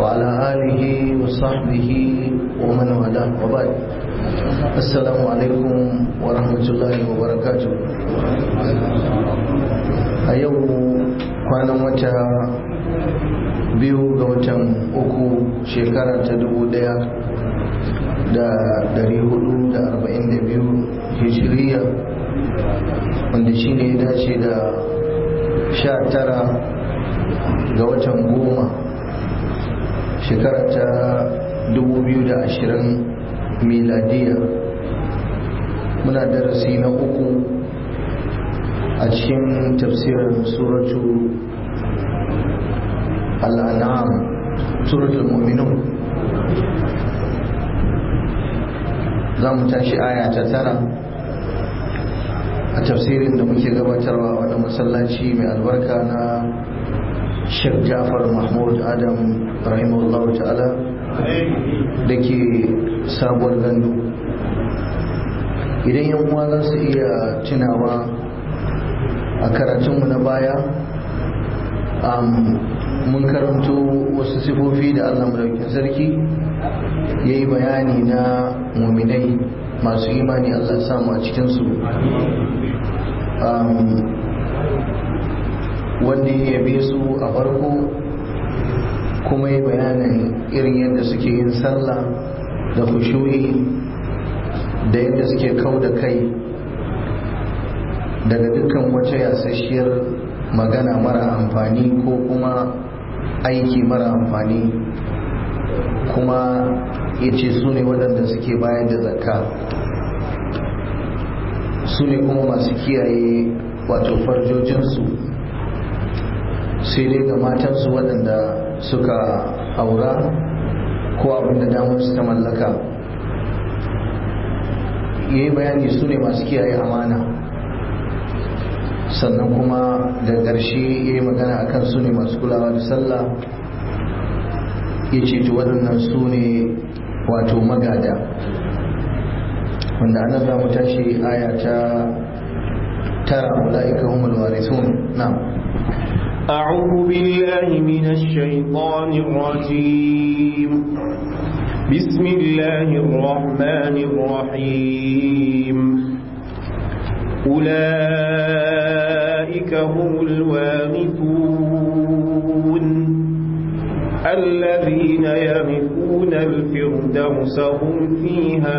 وعلى آله وصحبه ومن والاه وبعد السلام عليكم ورحمة الله وبركاته a yau kwanan wata biyu ga watan uku shekara ta dubu daya da dari hudu da arba'in da biyu hijiriya wanda shi ne ya dace da sha tara ga watan goma shekara ta dubu biyu da ashirin miladiya muna darasi na uku a cikin tafsirin suratu al'an'am suratul mu'minun za mu tashi aya ta tara a tafsirin da muke gabatarwa wani masallaci mai albarka na Sheikh Jafar Mahmud Adam rahimahullahu ta'ala da ke sabuwar gandu idan yan uwa za su iya tunawa a karatunmu na baya mun karanto wasu sifofi da Allah madaukin sarki ya yi bayani na muminai masu imani Allah samu a cikinsu wanda ya yabe su a farko kuma ya bayanin irin yadda suke yin sallah da kushuyi da yadda suke kau da kai daga dukkan wata yasasshiyar magana mara amfani ko kuma aiki mara amfani kuma ya ce su ne waɗanda suke bayar da zakka su ne kuma masu kiyaye wato farjojinsu sai dai ga matansu waɗanda suka aura ko abinda damar su ta mallaka ya yi bayani su ne masu kiyaye amana sannan kuma da ƙarshe ya yi magana a kan su ne masu kulawa da sallah ya ce ta waɗannan su ne wato magada wanda ana za mu tashi aya ta tara ula'ika humul warithun na'am أعوذ بالله من الشيطان الرجيم بسم الله الرحمن الرحيم أولئك هم الوارثون الذين يرثون الفردوس هم فيها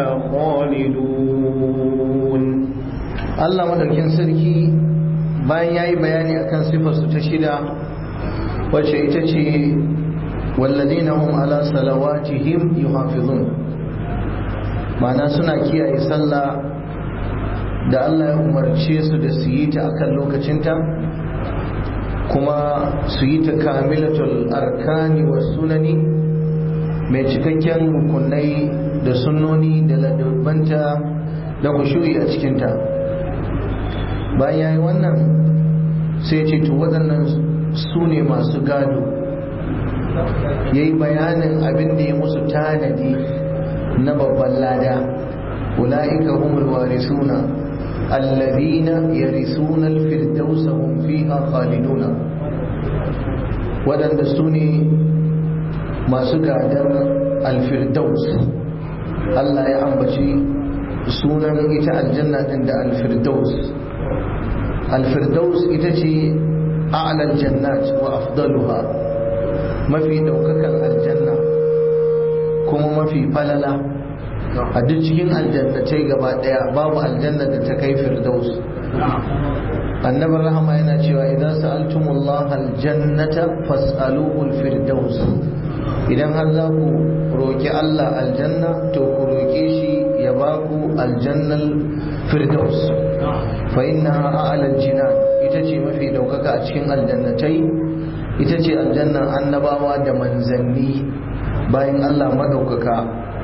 خالدون الله مدركين سركي bayan ya yi bayani akan sifarsu ta shida wacce ita ce wallazina hum ala salawatihim yuhafizun ma'ana suna kiyaye sallah da Allah ya umarce su da su yi ta akan lokacinta kuma su yi ta kamilatul arkani wa sunani mai cikakken rukunai da sunnoni da ladabanta da kushuri a cikinta bayan ya yi wannan sai ce to waɗannan su ne masu gado ya yi bayanin abin da ya musu tanadi na babban lada ula'ika humul warisuna allazina yarisuna alfirdausa hum fiha khaliduna waɗanda su ne masu gadar alfirdaus Allah ya ambaci sunan ita aljanna din da alfirdaus alfirdaus ita ce a'lal jannat wa afdaluha mafi daukakan aljanna kuma mafi falala a duk cikin aljannatai gaba daya babu aljanna da ta kai firdaus annabin rahama yana cewa idan sa'altumullah aljannata fas'aluhu alfirdaus idan har za ku roki Allah aljanna to ku roke shi ya baku aljannal firdaus fa innaha a'lal jinan ita ce mafi daukaka a cikin aljannatai ita ce aljannan annabawa da manzanni bayan Allah madaukaka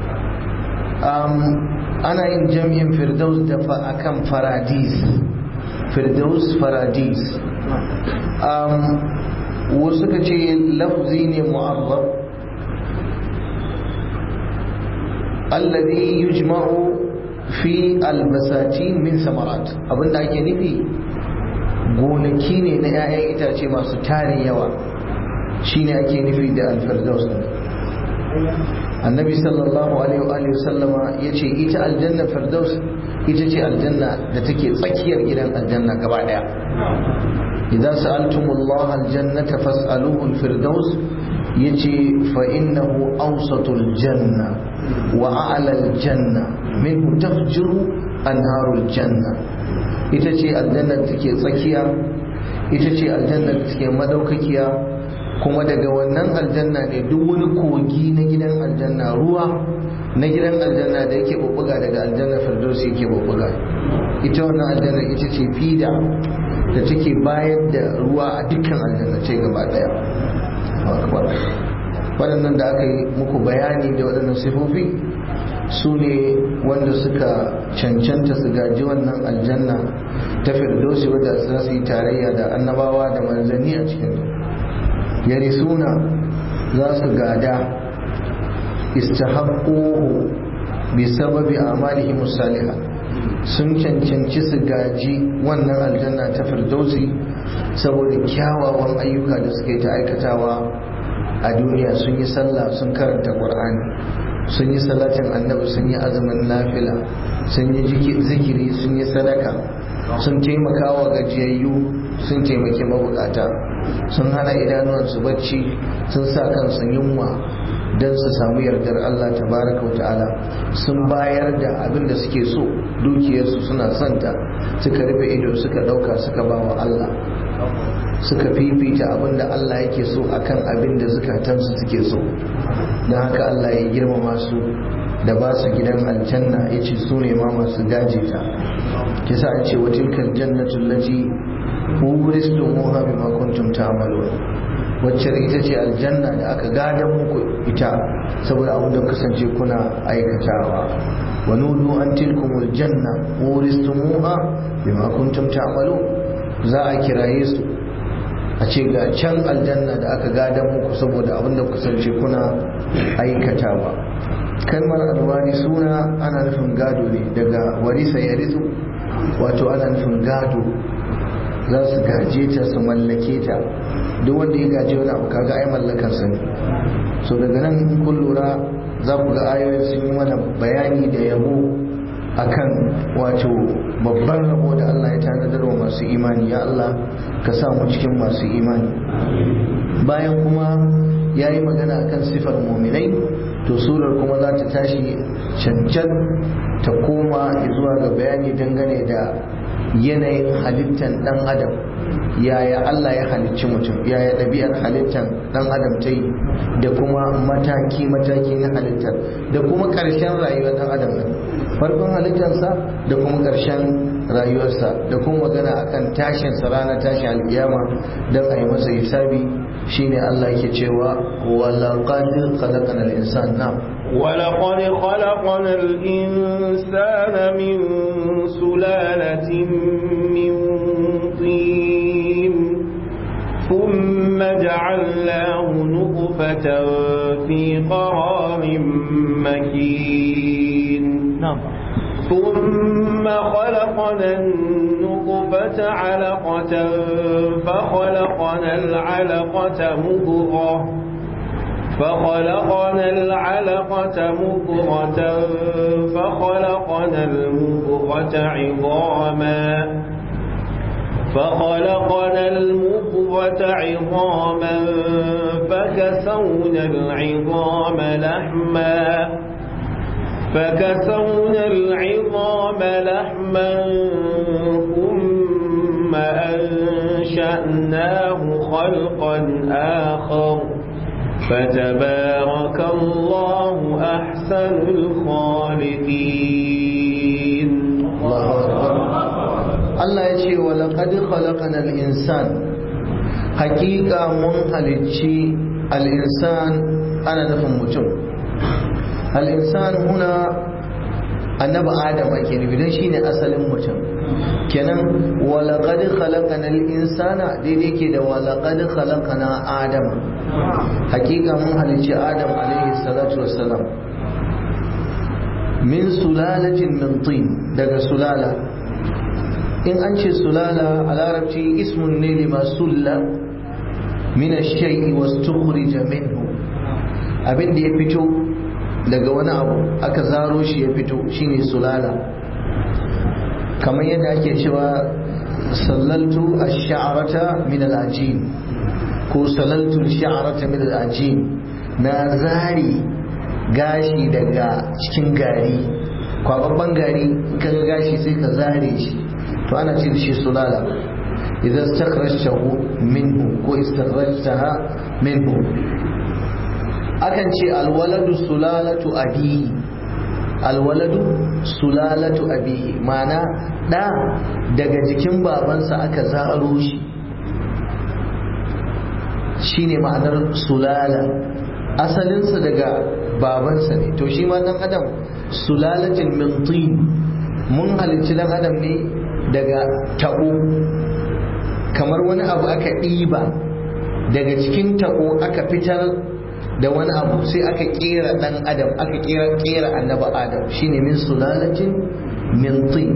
ana yin jam'in firdaus da akan faradis firdaus faradis wasu ka ce lafzi ne mu'arrab alladhi yujma'u fi albasatin min samarat abinda ake nufi gonaki ne na 'ya'yan itace masu tarin yawa shine ake nufi da alfirdaus annabi sallallahu alaihi wa sallama ya ce ita aljanna firdaus ita ce aljanna da take tsakiyar gidan aljanna gaba daya idan sa'altumullaha aljannata fas'aluhu alfirdaus yace fa innahu awsatul janna wa a'la aljanna minhu tafjuru anharul janna ita ce aljanna da take tsakiya ita ce aljanna da take madaukakiya kuma daga wannan aljanna ne duk wani kogi na gidan aljanna ruwa na gidan aljanna da yake bubbuga daga aljanna firdausi yake bubbuga ita wannan aljanna ita ce fida da take bayar da ruwa a dukkan aljanna ce gaba daya waɗannan da aka yi muku bayani da waɗannan sifofi su ne wanda suka cancanta su gaji wannan aljanna ta firdausi wadda za su yi tarayya da annabawa da manzanni a cikin yarisuna za su gada istahaqquhu bi sababi amalihim salihah sun cancanci su gaji wannan aljanna ta firdausi saboda kyawawan ayyuka da suka yi ta aikatawa a duniya sun yi sallah sun karanta qur'ani sun yi salatin annabi sun yi azumin nafila sun yi zikiri sun yi sadaka sun taimaka wa gajiyayyu sun taimaki mabukata sun hana idanuwansu bacci sun sa kansu yunwa don su samu yardar Allah tabaraka wa ta'ala sun bayar da abin da suke so dukiyarsu suna santa suka rufe ido suka dauka suka ba wa Allah suka fifita abin da Allah yake so akan abin da zukatansu suke so don haka Allah ya girmama su da ba su gidan aljanna ya ce su ne ma masu gaje ta kisa an ce wa tilkal jannatul lati uristumuha bima kuntum ta'malun wacce ita ce aljanna da aka gadan muku ita saboda abin da kasance kuna aikatawa wa nudu an tilkumul janna uristumuha bima kuntum ta'malun za a kiraye su a ce ga can aljanna da aka gadan muku saboda abin da kasance kuna aikatawa kalmar alwari suna ana nufin gado ne daga warisa ya rizu wato ana nufin gado za su gaje ta su mallake ta duk wanda ya gaje wani abu kaga ai mallakar sa ne so daga nan kun lura za ku ga ayoyin sun yi mana bayani da yabo akan wato babban rabo da Allah ya tanadar wa masu imani ya Allah ka sa mu cikin masu imani bayan kuma ya yi magana akan sifar muminai to surar kuma za ta tashi cancan ta koma zuwa ga bayani dangane da yanayin halittar dan adam yaya Allah ya halicci mutum yaya ɗabi'ar halittar dan adam ta yi da kuma mataki-mataki na halittar da kuma ƙarshen rayuwar dan adam nan farkon halittarsa da kuma ƙarshen rayuwarsa da kuma magana akan tashinsa ranar tashin alkiyama don a yi masa hisabi shine Allah yake cewa walaqad khalaqana al-insan na ولقد خلقنا الإنسان من سلالة من طين ثم جعلناه نطفة في قرار مكين نعم ثم خلقنا النطفة علقة فخلقنا العلقة مضغة فخلقنا العلقة مضغة فخلقنا المضغة عظاما فخلقنا المضغة عظاما فكسونا العظام لحما فكسونا العظام لحما ثم أنشأناه خلقا آخر فتبارك الله أحسن الخالقين Allah ya ce wa laqad khalaqana al-insan haqiqa mun halicci al-insan ana nufin mutum al-insan huna annabi adam ake nufi dan shine asalin mutum kenan wa laqad khalaqana al-insana daidai ke da wa laqad khalaqana adam haqiqa mun halicci adam alaihi salatu wassalam min sulalatin min tin daga sulala in an ce sulala a larabci ismun ne lima sulla min ash-shay'i wastukhrija minhu abin da ya fito daga wani abu aka zaro shi ya fito shine sulala kamar yadda ake cewa sallaltu ash-sha'rata min al-ajin ko sallaltu ash-sha'rata min al-ajin na zari gashi daga cikin gari kwababban gari ka ga gashi sai ka zare shi to ana ce da shi sulala idan istakhrajtahu minhu ko istakhrajtaha minhu akan ce alwaladu sulalatu abihi alwaladu sulalatu abihi ma'ana da daga jikin babansa aka zaro shi shine ma'anar sulala asalinsa daga babansa ne to shi ma dan adam sulalatin min tin mun halicci dan adam ne daga tabo kamar wani abu aka ɗiba daga cikin tabo aka fitar da wani abu sai aka kera dan adam aka kera kera annabi adam shine min sulalatin min tin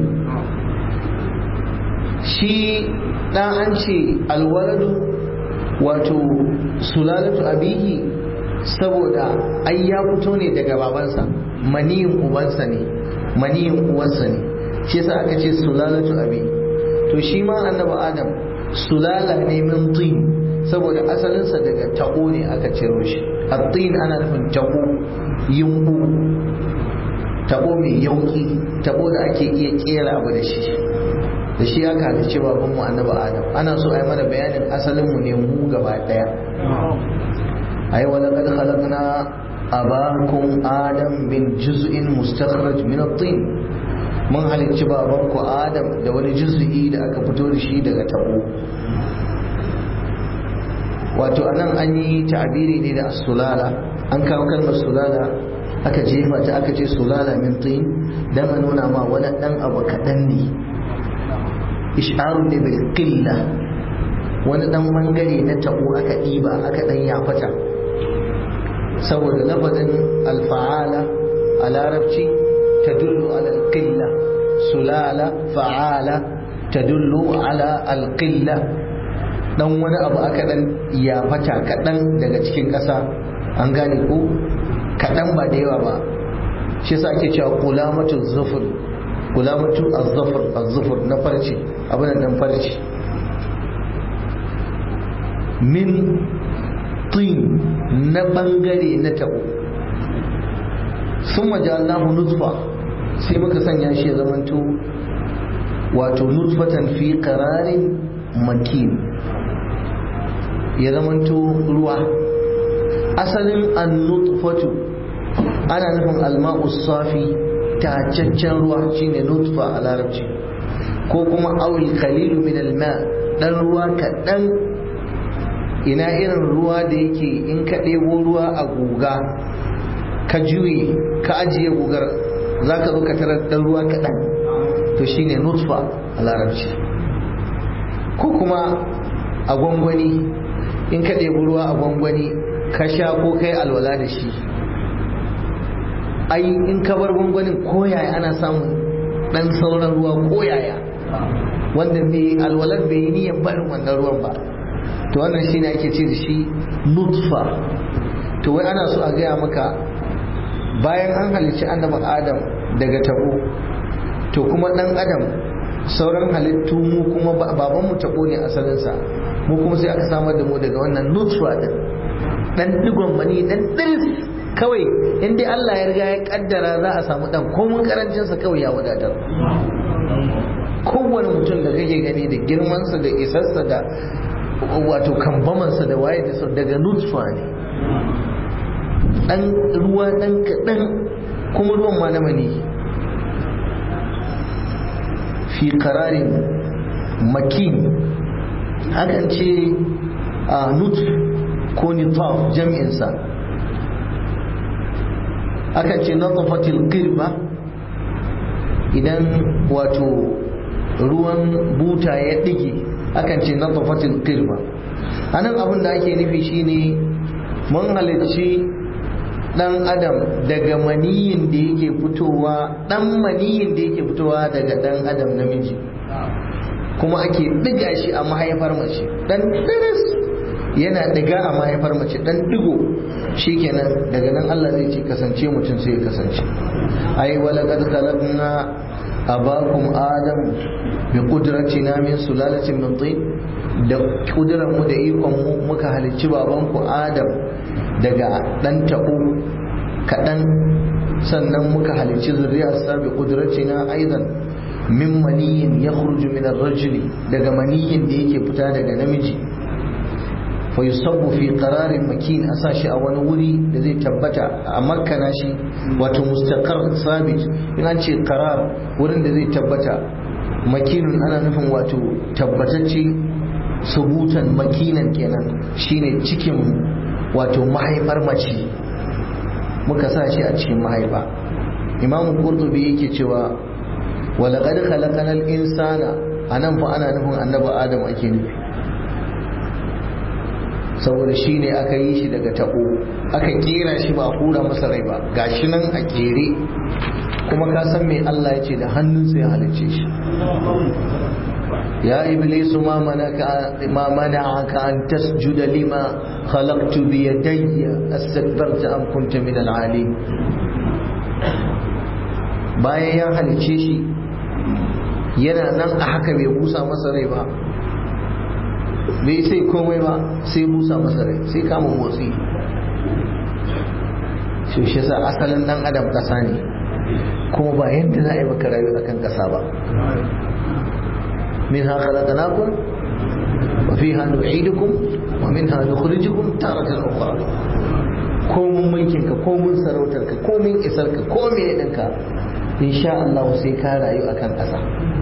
shi dan an ce alwaladu wato sulalatu abihi saboda ai ya fito ne daga babansa maniyin ubansa ne maniyin uwansa ne shi yasa aka ce sulalatu abi to shi ma annabi adam sulala ne min tin saboda asalinsa daga tabo ne aka ciro shi at-tin ana nufin tabo yumbu tabo mai yauki tabo da ake iya kera abu da shi da shi aka halicce babanmu annabi adam ana so a yi mana bayanin asalinmu ne mu gaba daya ai wa laqad khalaqna abakum adam min juz'in mustakhraj min at-tin mun halicci babanku adam da wani juz'i da aka fito da shi daga tabo wato anan an yi ta'abiri ne da sulala an kawo kalmar sulala aka jefa ta aka ce sulala min tin dan a nuna ma wani dan abu kaɗan ne ish'arun ne bil qilla wani dan bangare na tabo aka ɗiba aka dan yafata saboda lafazin alfa'ala a larabci tadullu ala alqilla sulala fa'ala tadullu ala alqilla dan wani abu aka dan yafata kaɗan daga cikin ƙasa an gane ko kaɗan ba da yawa ba shi yasa ake cewa kulamatu zufur kulamatu az-zufur az-zufur na farce abin nan farce min tin na bangare na tabo sun majalnahu nutfa sai muka sanya shi ya zamanto wato nutfatan fi qararin makin ya zamanto ruwa asalin annutfatu ana nufin alma'u safi tacaccen ruwa shine nutfa a larabci ko kuma awil qalilu min alma dan ruwa kaɗan ina irin ruwa da yake in ka ɗebo ruwa a guga ka juye ka ajiye gugar za ka zo ka tarar ɗan ruwa kaɗan to shine nutfa a larabci ko kuma a gwangwani in ka ɗebi ruwa a gwangwani ka sha ko kai alwala da shi ai in ka bar gwangwanin koyaya ana samun ɗan sauran ruwa koyaya wanda mai alwalar bai yi niyyar barin wannan ruwan ba to wannan shine ake ce da shi nutfa to wai ana so a gaya maka bayan an halicci annabi adam daga tabo to kuma dan adam sauran halittu mu kuma baban mu tabo ne asalinsa mu kuma sai aka samar da mu daga wannan nutfa din dan digon mani dan diris kawai in dai Allah ya riga ya kaddara za a samu dan komun karancin sa kawai ya wadatar kowane mutum da kake gani da girmansa da isarsa da wato kambamansa da waye da daga nutfa ne dan ruwa dan kaɗan kuma ruwan ma na mani fi kararin makin hakan ce a nut ko nitaf jami'insa akan ce natafatil qirba idan wato ruwan buta ya ɗige akan ce natafatil qirba anan abin da ake nufi shine mun halicci dan adam daga maniyin da yake fitowa dan maniyin da yake fitowa daga dan adam namiji kuma ake diga shi a mahaifar mace dan diris yana diga a mahaifar mace dan digo shikenan daga nan Allah zai ce kasance mutum sai ya kasance ai walaqad khalaqna abakum adam bi qudratina min sulalatin min tin da kudurar mu da ikon mu muka halicci babanku adam daga dan tabo kadan sannan muka halicci zuriyarsa bi qudratina aidan min maniyin yakhruju min ar-rajuli daga maniyin da yake fita daga namiji fa yusabbu fi qararin makin a sashi a wani wuri da zai tabbata a makkana shi wato mustaqar sabit in an ce qarar wurin da zai tabbata makinun ana nufin wato tabbatacce subutan makinan kenan shine cikin wato mahaifar mace muka sa shi a cikin mahaifa imamu qurtubi yake cewa walaqad khalaqanal insana anan fa ana nufin annabi adam ake nufi saboda shi ne aka yi shi daga tabo aka kera shi ba a hura masa rai ba gashi nan a kere kuma ka san me Allah ya ce da hannunsa ya halicce shi ya iblisu ma manaka ma mana'aka an tasjuda lima khalaqtu bi yadayya astakbarta am kunta min al-alim bayan ya halicce shi yana nan a haka bai busa masa rai ba bai sai komai ba sai busa masa rai sai kama motsi shi shi sa asalin dan adam kasa ne kuma ba yadda za a yi maka rayu akan kasa ba min ha khalaqnakum wa fiha nu'idukum wa minha nukhrijukum taratan ukhra ko mun mulkin ka ko mun sarautar ka ko mun isar ka ko me ɗinka insha Allah sai ka rayu akan kasa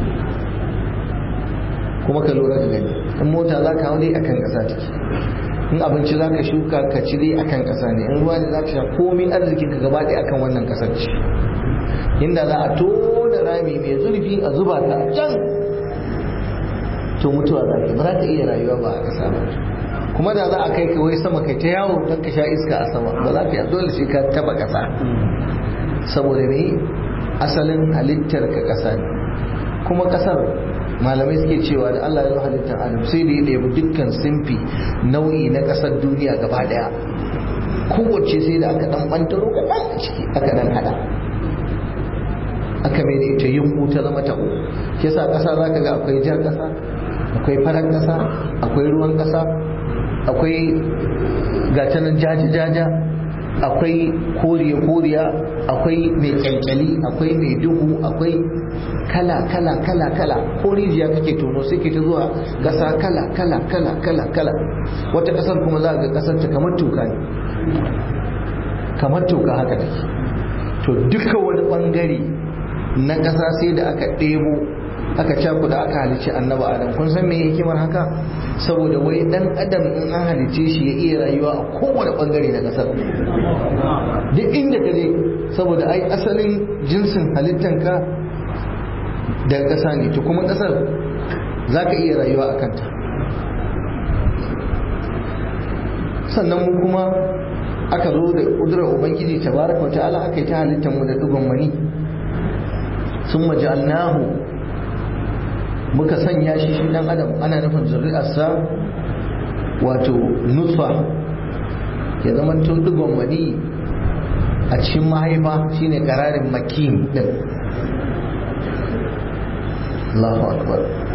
kuma ka lura ka gani in mota za ka hau dai akan ƙasa take in abinci za ka shuka ka ci dai akan ƙasa ne in ruwa ne za ka sha komai arzikin ka gaba ɗaya akan wannan ƙasar ce inda za a tona rami mai zurfi a zuba ka a can to mutuwa za ka ba za ka iya rayuwa ba a ƙasa ba kuma da za a kai ka wai sama kai ta yawo don ka sha iska a sama ba za ka yi dole sai ka taba ƙasa saboda me asalin halittar ka ƙasa ne kuma ƙasar malamai suke cewa da Allah ya halittar adam sai da ya ɗebi dukkan simfi nau'i na ƙasar duniya gaba ɗaya kowace sai da aka ɗan ɓantaro kaɗan a ciki aka ɗan haɗa aka mai da ita yunku ta zama taɓo ke sa ƙasa za ka ga akwai jar ƙasa akwai farar ƙasa akwai ruwan ƙasa akwai gatanan jaja-jaja akwai koriya-koriya akwai mai kyankyali akwai mai duhu akwai kala kala kala kala ko rijiya kake tono sai ke ta zuwa ƙasa kala kala kala kala kala wata ƙasar kuma za ga ƙasar ta kamar toka ne kamar toka haka take to duka wani ɓangare na ƙasa sai da aka ɗebo aka cakuda aka halicci annaba adam kun san me hikimar haka saboda wai dan adam in an halicce shi ya iya rayuwa a kowane bangare na kasar duk inda ka je saboda ai asalin jinsin halittanka daga ƙasa ne to kuma ƙasar za ka iya rayuwa a kanta sannan mu kuma aka zo da ƙudurar ubangiji tabaraka wa ta'ala aka yi ta halittar mu da dugon mani sun maja'alnahu muka sanya shi shi dan adam ana nufin zuri'arsa wato nutfa ya zama tun digon mani a cikin mahaifa shine kararin makin din Allahu akbar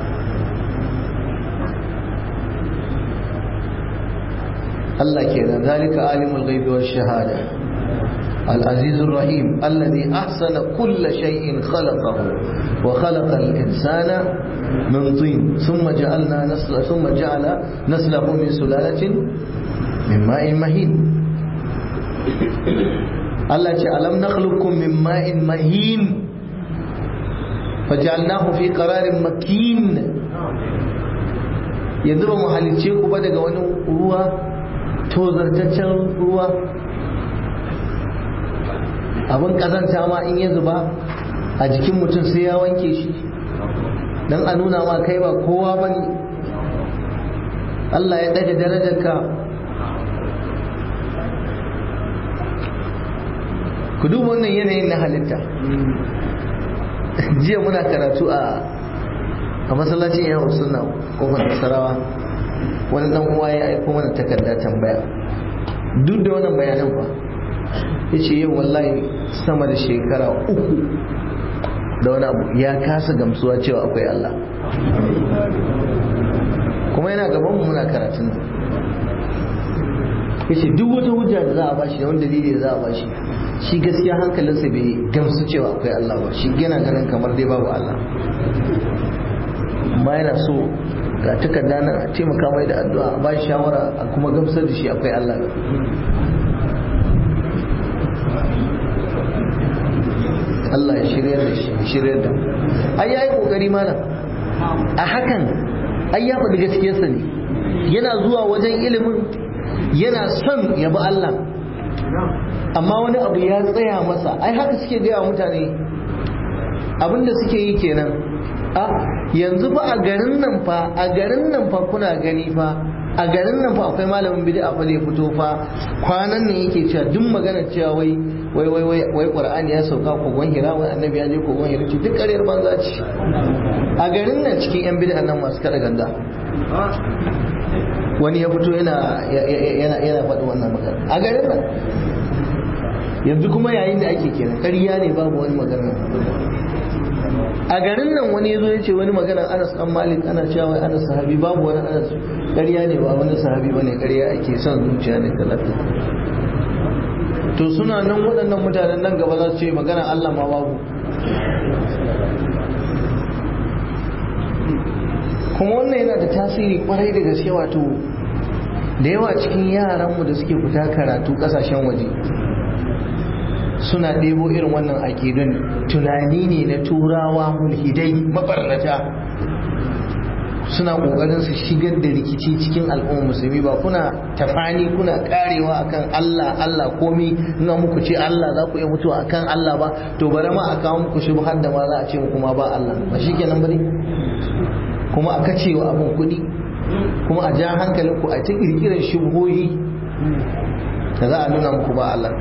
Allah kenan zalika alimul ghaibi wash shahada العزيز الرحيم الذي أحسن كل شيء خلقه وخلق الإنسان من طين ثم جعلنا نسل ثم جعل نسله من سلالة من ماء مهين الله ألم نخلقكم من ماء مهين فجعلناه في قرار مكين yanzu ba mu halicce ku ba daga wani ruwa tozartaccen ruwa abin kazanta ma in ya zuba a jikin mutum sai ya wanke shi don a nuna ma kai ba kowa ba ne Allah ya daga darajarka ku duba wannan yanayin na halitta jiya muna karatu a a masallacin yawon suna kofar sarawa wani dan uwa ya aiko mana takarda tambaya duk da wannan bayanan ba ya ce yau wallahi sama da shekara uku da wani abu ya kasa gamsuwa cewa akwai Allah kuma yana gaban mu muna karatun nan yace duk wata hujja da za a bashi da wani dalili da za a bashi shi gaskiya hankalinsa bai gamsu cewa akwai Allah ba shi yana ganin kamar dai babu Allah amma yana so ga takarda nan a taimaka mai da addu'a a bashi shawara a kuma gamsar da shi akwai Allah Allah ya shirya da shi shirya da ai yayi kokari malam a hakan ai ya faɗi gaskiyarsa ne yana zuwa wajen ilimin yana son ya bi Allah amma wani abu ya tsaya masa ai haka suke gaya mutane abinda suke yi kenan a yanzu fa a garin nan fa a garin nan fa kuna gani fa a garin nan fa akwai malamin bid'a fa zai fito fa kwanan nan yake cewa duk magana cewa wai wai wai wai wai qur'ani ya sauka kogon hira wai annabi ya je kogon hira ce duk ƙaryar banza ce a garin nan cikin yan bid'a nan masu kada ganga wani ya fito yana yana yana faɗi wannan magana a garin nan yanzu kuma yayin da ake kenan ƙarya ne babu wani magana a garin nan wani ya zo ya ce wani magana anas dan malik ana cewa wai anas sahabi babu wani anas ƙarya ne ba wani sahabi bane ƙarya ake son zuciya ne talata to suna nan waɗannan mutanen nan gaba za su ce magana Allah ma babu kuma wannan yana da tasiri kwarai da gaske wato da yawa cikin yaranmu da suke fita karatu ƙasashen waje suna ɗebo irin wannan aƙidun tunani ne na turawa mulhidai mabarnata suna ƙoƙarin su shigar da rikici cikin al'ummar musulmi ba kuna tafani kuna karewa akan Allah Allah komi ina muku ce Allah za ku iya mutuwa akan Allah ba to bari ma a kawo muku shubhar da ma za a ce muku ma ba Allah ba shikenan bane kuma a kacewa abin kuɗi kuma a ja hankalinku a ta ƙirƙirar shubhohi da za a nuna muku ba Allah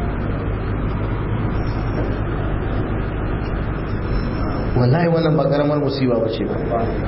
wallahi wannan ba karamar musiba ba ce ba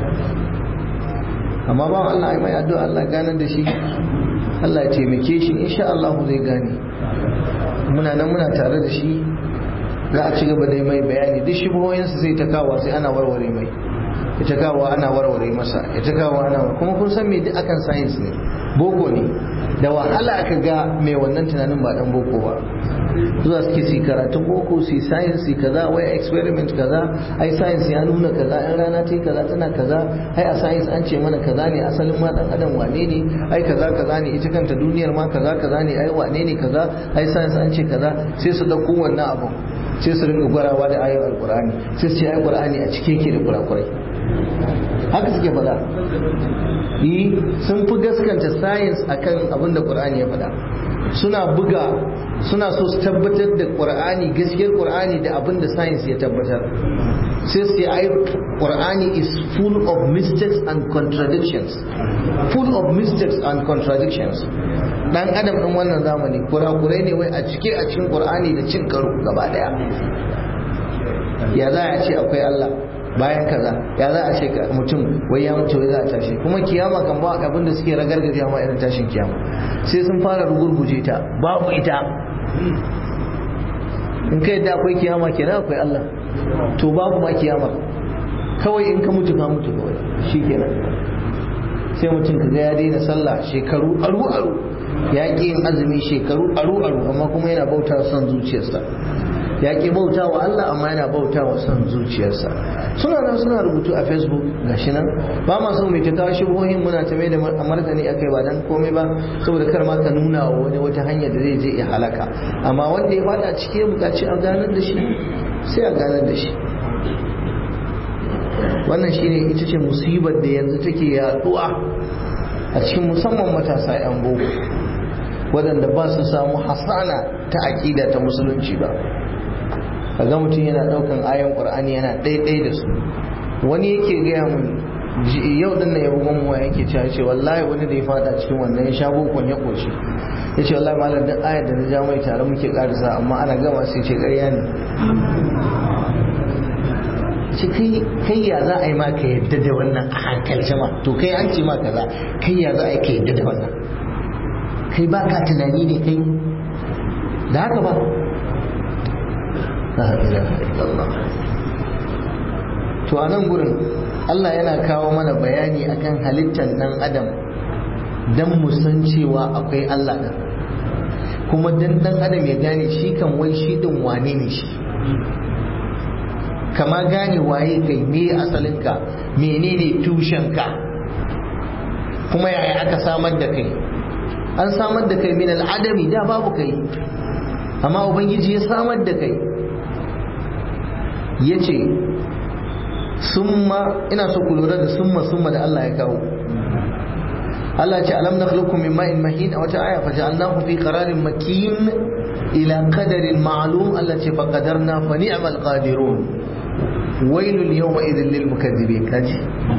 amma ba Allah ai mai addu'a Allah ganar da shi Allah ya taimake shi insha Allah zai gane muna nan muna tare da shi za a ci gaba da mai bayani duk shubuhoyinsa sai ta kawo sai ana warware mai ita kawo ana warware masa ita kawo ana kuma kun san me duk akan science ne boko ne da wahala aka ga mai wannan tunanin ba dan boko ba zuwa suke su karatun boko su science su kaza wai experiment kaza ai science ya nuna kaza in rana ta kaza tana kaza ai a science an ce mana kaza ne asalin ma dan adam wane ne ai kaza kaza ne ita kanta duniyar ma kaza kaza ne ai wane ne kaza ai science an ce kaza sai su dauko wannan abu sai su rinka gwarawa da ayoyin alkur'ani sai su ce ai qur'ani a cike yake da kurakurai haka suke faɗa yi sun fi gaskanta science akan abin da qur'ani ya faɗa suna buga suna so su tabbatar da qur'ani gaskiyar qur'ani da abin da science ya tabbatar sai su ai qur'ani is full of mistakes and contradictions full of mistakes and contradictions dan adam din wannan zamani kurakurai ne wai a cike a cikin qur'ani da cin karo gaba daya ya za a ce akwai Allah bayan kaza ya za a ce mutum wai ya mutu wai za a tashi kuma kiyama kan ba abin da suke ragargaje ma irin tashin kiyama sai sun fara rugurguje ta babu ita in kai da akwai kiyama kenan akwai Allah to babu ma kiyama kawai in ka mutu ka mutu kawai shikenan sai mutum ka ga ya daina sallah shekaru aru aru ya ƙi yin azumi shekaru aru aru amma kuma yana bauta son zuciyarsa ya ƙi bauta wa Allah amma yana bauta wa son zuciyarsa suna nan suna rubutu a facebook gashi nan ba ma so mai ta kawo shubuhohin muna ta mai da martani a kai ba dan komai ba saboda kar ma ka nuna wa wani wata hanya da zai je ya halaka amma wanda ya fada cike bukaci a ganar da shi sai a ganar da shi wannan shine ita ce musibar da yanzu take yaduwa a cikin musamman matasa 'yan boko waɗanda ba su samu hasana ta aƙida ta musulunci ba kaga mutum yana ɗaukan ayon ƙur'ani yana ɗaiɗai da su wani yake gaya mun yau din nan ya bugon mu yake cewa ce wallahi wani da ya fada cikin wannan ya sha bokon ya koshi ya ce wallahi malam duk ayar da na ja mai tare muke karisa amma ana gama sai ce ƙarya ne ce kai ya za a yi maka yadda da wannan a hankalce ma to kai an ce ma kaza kai ya za a yi ka yadda da wannan kai ba ka tunani ne kai da haka ba to a nan gurin Allah yana kawo mana bayani akan halittar dan adam dan mu san cewa akwai Allah ɗin kuma dan dan adam ya gane shi kan wai shi din wane ne shi kama gane waye kai me asalinka menene tushenka kuma yaya aka samar da kai an samar da kai min al'adami da babu kai amma ubangiji ya samar da kai ya ce summa ina so ku lura da summa summa da Allah ya kawo Allah ce alam nakhluqukum min ma'in mahin a wata aya fa ja'alnahu fi qararin makin ila qadarin ma'lum Allah ce fa qadarna fa ni'mal qadirun wailul yawma idhil lil mukaththibin kaji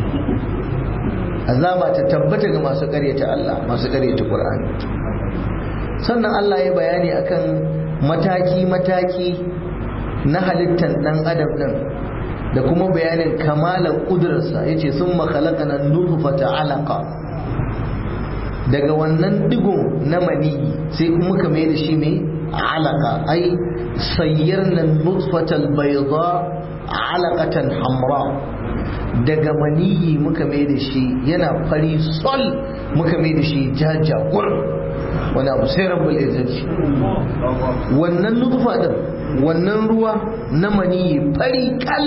azaba ta tabbata ga masu ƙaryata Allah masu ƙaryata Qur'ani sannan Allah ya bayani akan mataki mataki na halittar dan adam din da kuma bayanin kamalar kudurarsa yace summa khalaqana nutfata alaqa daga wannan digo na maniyi sai muka mai da shi mai alaka ai sayyarna nutfatal bayda alaqatan hamra daga maniyi muka mai da shi yana fari sol muka mai da shi jajagur wani abu sai rabbul izzati wannan nutfa din wannan ruwa na maniyi fari kal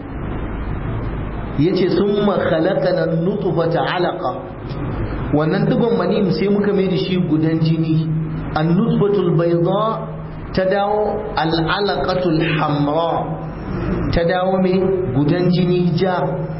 yace summa khalaqana nutfata alaqa wannan digon manim sai muka mai da shi gudan jini annutfatul bayda ta dawo al'alaqatul hamra ta dawo mai gudan jini ja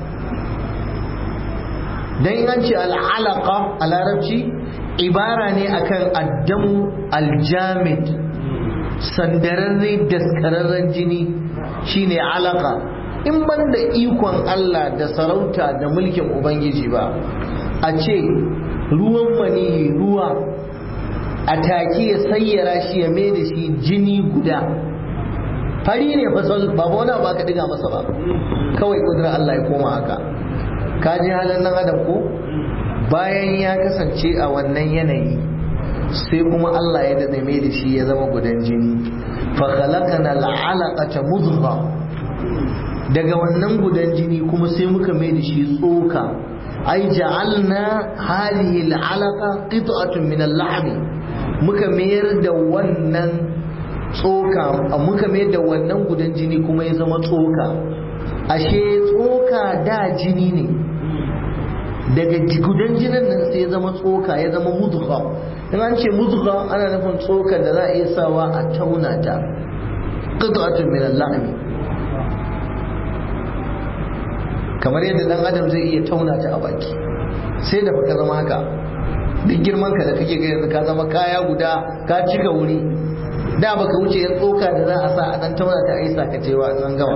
dan an ce al'alaqa a larabci ibara ne akan addamu aljamid sandararre daskararren jini shine alaka in ban da ikon Allah da sarauta da mulkin ubangiji ba a ce ruwan maniyi ruwa a take ya sayyara shi ya mai da shi jini guda fari ne fasal ba wani ba ka diga masa ba kawai kudura Allah ya koma haka ka ji halin nan adam ko bayan ya kasance a wannan yanayi sai kuma Allah ya dade mai da shi ya zama gudan jini fa khalaqana al'alaqata mudghah daga wannan gudan jini kuma sai muka mai da shi tsoka ai ja'alna hadhihi al'alaqa qit'atun min al-lahm muka mayar da wannan tsoka muka mayar da wannan gudan jini kuma ya zama tsoka ashe tsoka da jini ne daga gudan jinin nan sai ya zama tsoka ya zama mudgha in an ce mudgha ana nufin tsoka da za a iya sawa a tauna ta qit'atun min al-lahm kamar yadda dan adam zai iya tauna ta a baki sai da baka zama haka duk girman ka da kake ga yanzu ka zama kaya guda ka cika wuri da baka wuce yan tsoka da za a sa a dan tauna ta aisa ka cewa an gama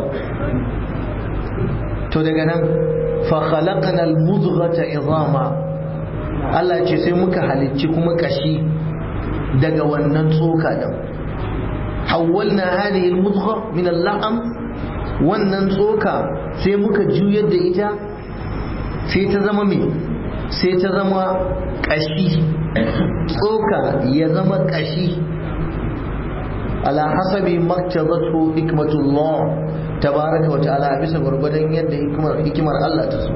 to daga nan fa khalaqna al-mudghata idama Allah ce sai muka halicci kuma kashi daga wannan tsoka din hawwalna hadhihi al-mudgha min al-lahm wannan tsoka sai muka juyar da ita sai ta zama mai sai ta zama ƙashi tsoka ya zama ƙashi ala hasabi maktabatu hikmatullah tabaraka wa ta'ala bisa gwargwadon yadda hikimar hikimar Allah ta so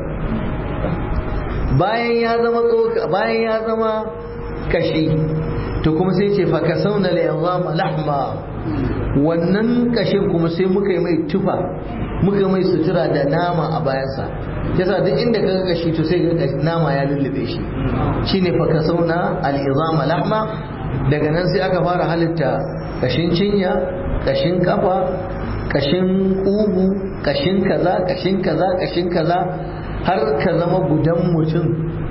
bayan ya zama tsoka bayan ya zama ƙashi to kuma sai ce fa kasawna li lahma wannan kashin kuma sai muka yi mai tufa muka mai sutura da nama a bayansa yasa duk inda ka ga shi to sai ga nama ya lullube shi shine fa kasauna al-izama lahma daga nan sai aka fara halitta kashin cinya kashin kafa kashin kugu kashin kaza kashin kaza kashin kaza har ka zama gudan mutum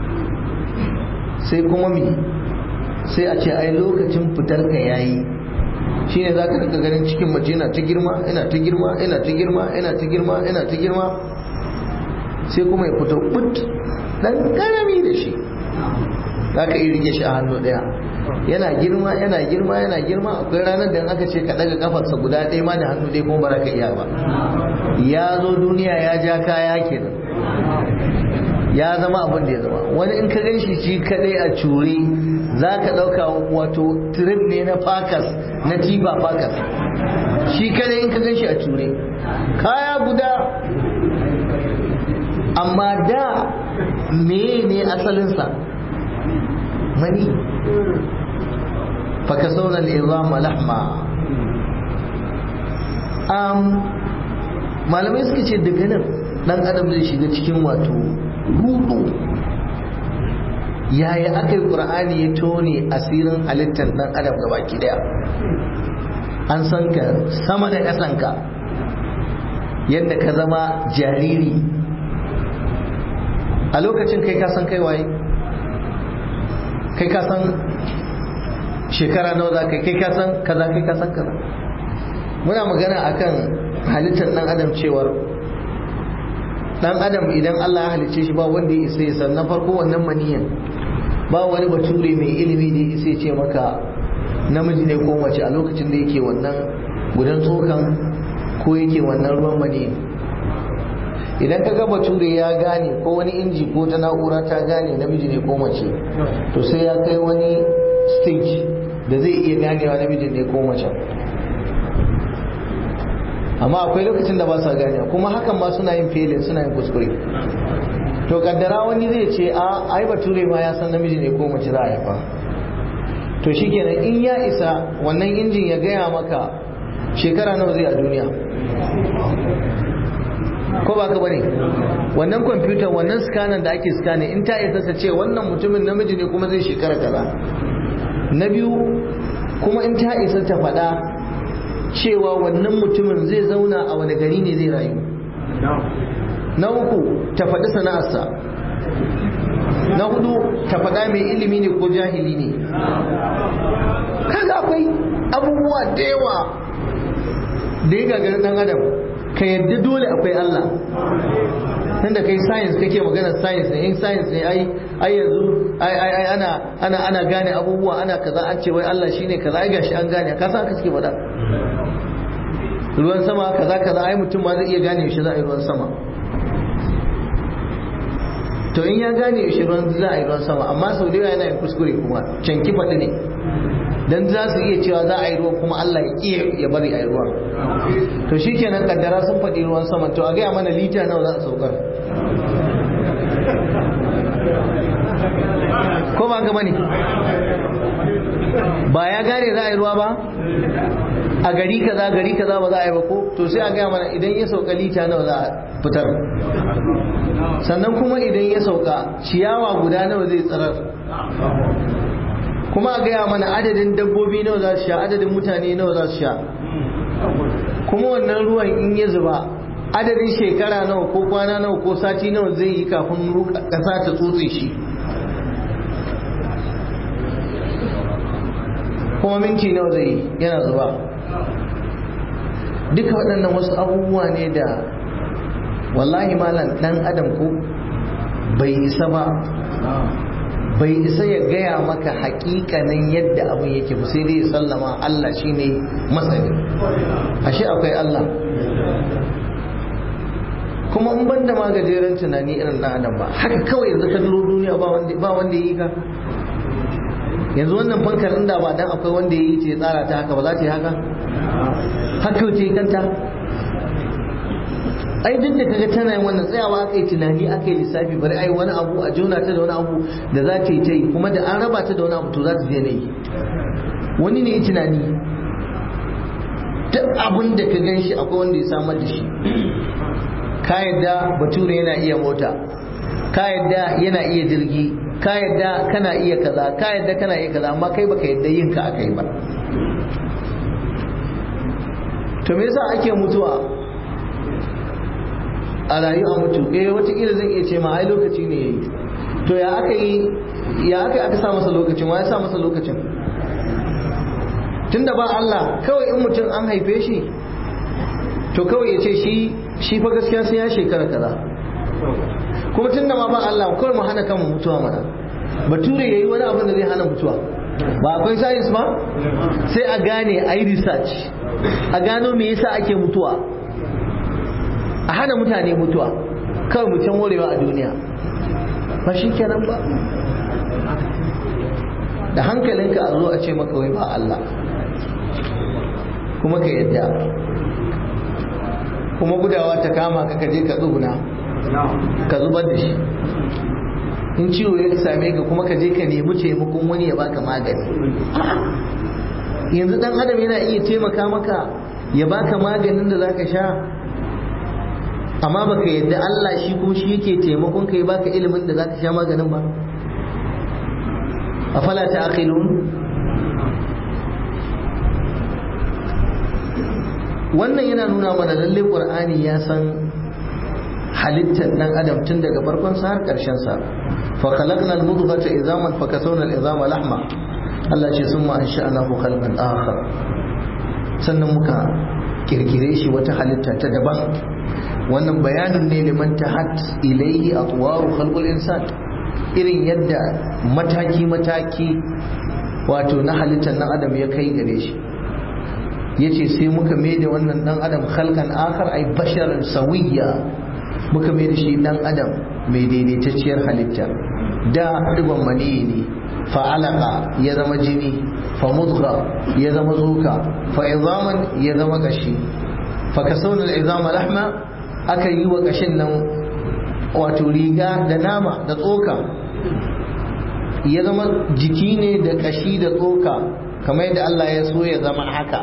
sai kuma mi sai a ce ai lokacin fitar ka yayi shine za ka rika ganin cikin mace yana ta girma yana ta girma yana ta girma yana ta girma yana ta girma sai kuma ya fito but dan karami da shi za ka iya rike shi a hannu daya yana girma yana girma yana girma akwai ranar da aka ce ka daga kafarsa guda ɗaya ma da hannu ɗaya kuma ba ka iya ba ya zo duniya ya ja kaya kenan ya zama abin da ya zama wani in ka ganshi shi kadai a cure za ka ɗauka wato trip ne na fakas na tiba fakas shi kadai in ka ganshi a cure kaya guda amma da me ne asalinsa mani fakasaunar al'izama lahma malamai suka ce daga nan dan adam zai shiga cikin wato rudu yaya aka yi ƙur'ani ya tone asirin halittar dan adam gabaki daya an san ka sama da ƙasanka yadda ka zama jariri a lokacin kai ka san kai waye kai ka san shekara nawa za kai kai ka san kaza kai ka san kaza muna magana akan halittar dan adam cewar dan adam idan Allah ya halicce shi ba wanda ya isa ya san na farko wannan maniyan ba wani bature mai ilimi da ya isa ya ce maka namiji ne ko mace a lokacin da yake wannan gudan tsokan ko yake wannan ruwan maniyan idan ka ga bature ya gane ko wani inji ko ta na'ura ta gane namiji ne ko mace to sai ya kai wani stage da zai iya ganewa namiji ne ko mace amma akwai lokacin da ba sa gane kuma hakan ma suna yin felin suna yin kuskure to kaddara wani zai ce a ai bature ma ya san namiji ne ko mace za a haifa to shikenan in ya isa wannan injin ya gaya maka shekara nawa zai a duniya ko ba ka bane wannan kwamfutar wannan scanner da ake scanning in ta isa ta ce wannan mutumin namiji ne kuma zai shekara kaza na biyu kuma in ta isa ta faɗa cewa wannan mutumin zai zauna a wani gari ne zai rayu na uku ta faɗi sana'arsa na hudu ta faɗa mai ilimi ne ko jahili ne kaga akwai abubuwa da yawa da ya gagari ɗan adam ka yadda dole akwai Allah tunda kai science kake maganar science ne in science ne ai ai yanzu ai ai ai ana ana ana gane abubuwa ana kaza an ce wai Allah shine kaza ai gashi an gane ka san haka suke faɗa ruwan sama kaza kaza ai mutum ma zai iya gane yaushe za a yi ruwan sama to in ya gane yaushe ruwan za a yi ruwan sama amma sau da yawa yana yin kuskure kuma canki faɗi ne dan za su iya cewa za a yi ruwan kuma Allah ya ƙi ya bari a yi ruwan to shi kenan kaddara sun faɗi ruwan sama to a gaya mana lita nawa za a saukar ko ba ga bane ba ya gane za a yi ruwa ba a gari kaza gari kaza ba za a yi ba ko to sai a gaya mana idan ya sauka lita nawa za a fitar sannan kuma idan ya sauka ciyawa guda nawa zai tsirar kuma a gaya mana adadin dabbobi nawa za su sha adadin mutane nawa za su sha kuma wannan ruwan in ya zuba adadin shekara nawa ko kwana nawa ko sati nawa zai yi kafin ƙasa ta tsotse shi kuma minti nawa zai yi yana zuba duka waɗannan wasu abubuwa ne da wallahi malam ɗan adam ko bai isa ba bai isa ya gaya maka hakikanin yadda abin yake ba sai dai sallama Allah shine masani ashe akwai Allah kuma in banda ma gajeren tunani irin na adam ba haka kawai yanzu ka duro duniya ba wanda ya yi ka yanzu wannan fankar inda ba dan akwai wanda ya yi ce tsara ta haka ba za ta yi haka haka ce kanta ai duk da kaga tana yin wannan tsayawa aka yi tunani aka yi lissafi bari ai wani abu a jona ta da wani abu da za ta yi ta yi kuma da an raba ta da wani abu to za ta je yi wani ne yi tunani duk abin da ka gan shi akwai wanda ya samar da shi ka yadda bature yana iya mota ka yadda yana iya jirgi ka yadda kana iya kaza ka yadda kana iya kaza amma kai baka yadda yin ka aka yi ba to me yasa ake mutuwa a rayu a mutu eh watakila zan iya ce ma ai lokaci ne yayi to ya aka yi ya aka aka sa masa lokacin wa ya sa masa lokacin tunda ba Allah kawai in mutum an haife shi to kawai ya ce shi shi fa gaskiya sai ya shekara kaza kuma tunda ma ba Allah kawai mu hana kanmu mutuwa mana bature yayi wani abin da zai hana mutuwa ba akwai science ba sai a gane a yi research a gano me yasa ake mutuwa a hana mutane mutuwa kawai mutum morewa a duniya ba shi kenan ba da hankalinka a zo a ce maka wai ba Allah kuma ka yadda kuma gudawa ta kama ka kaje ka tsuguna ka zubar da shi in ciwo ya same ka kuma ka je ka nemi taimakon wani ya baka magani yanzu dan adam yana iya taimaka maka ya baka maganin da zaka sha amma baka yadda Allah shi kuma shi yake taimakon ka ya baka ilimin da zaka sha maganin ba afala ta'qilun wannan yana nuna mana lalle qur'ani ya san halittar dan adam tun daga farkon sa har karshen sa fa khalaqna al-mudghata idhaman fa kasawna al-idhama lahma Allah ce summa ansha'nahu khalqan akhar sannan muka kirkire shi wata halitta ta daban wannan bayanin ne liman tahat ilayhi atwaru khalqul insan irin yadda mataki mataki wato na halittar dan adam ya kai gare shi yace sai muka mai da wannan dan adam khalqan akhar ay basharan sawiyya muka mai da shi dan adam mai daidaitacciyar halitta da digon maniyi ne fa alaka ya zama jini fa mudgha ya zama zuka fa izaman ya zama kashi fa kasawna al-izama lahma aka yi wa kashin nan wato riga da nama da tsoka ya zama jiki ne da kashi da tsoka kamar yadda Allah ya so ya zama haka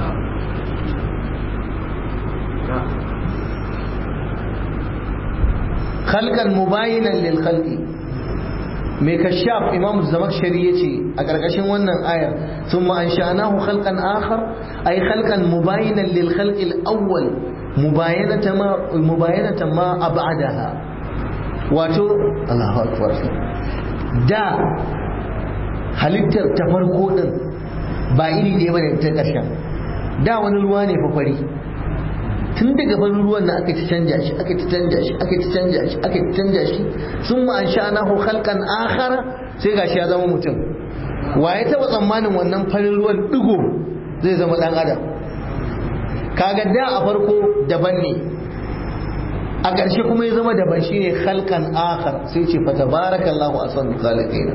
khalqan mubayinan lil khalqi mai kashaf imam zamakshari yace a karkashin wannan ayar thumma ansha'nahu khalqan akhar ay khalqan mubayinan lil khalqi al awwal mubayanatan ma mubayanatan ma ab'adaha wato Allahu akbar da halittar ta farko din ba iri ɗaya bane ta ƙarshen da wani ruwa ne fa fari tun daga farin ruwan na aka ci canja shi aka ci canja shi aka ci canja shi aka ci canja shi sun ma an sha'anahu khalqan akhar sai gashi ya zama mutum wa ya taba tsammanin wannan farin ruwan digo zai zama dan adam kaga da a farko daban ne a ƙarshe kuma ya zama daban shine khalqan akhar sai ce fa tabarakallahu ahsanul khaliqin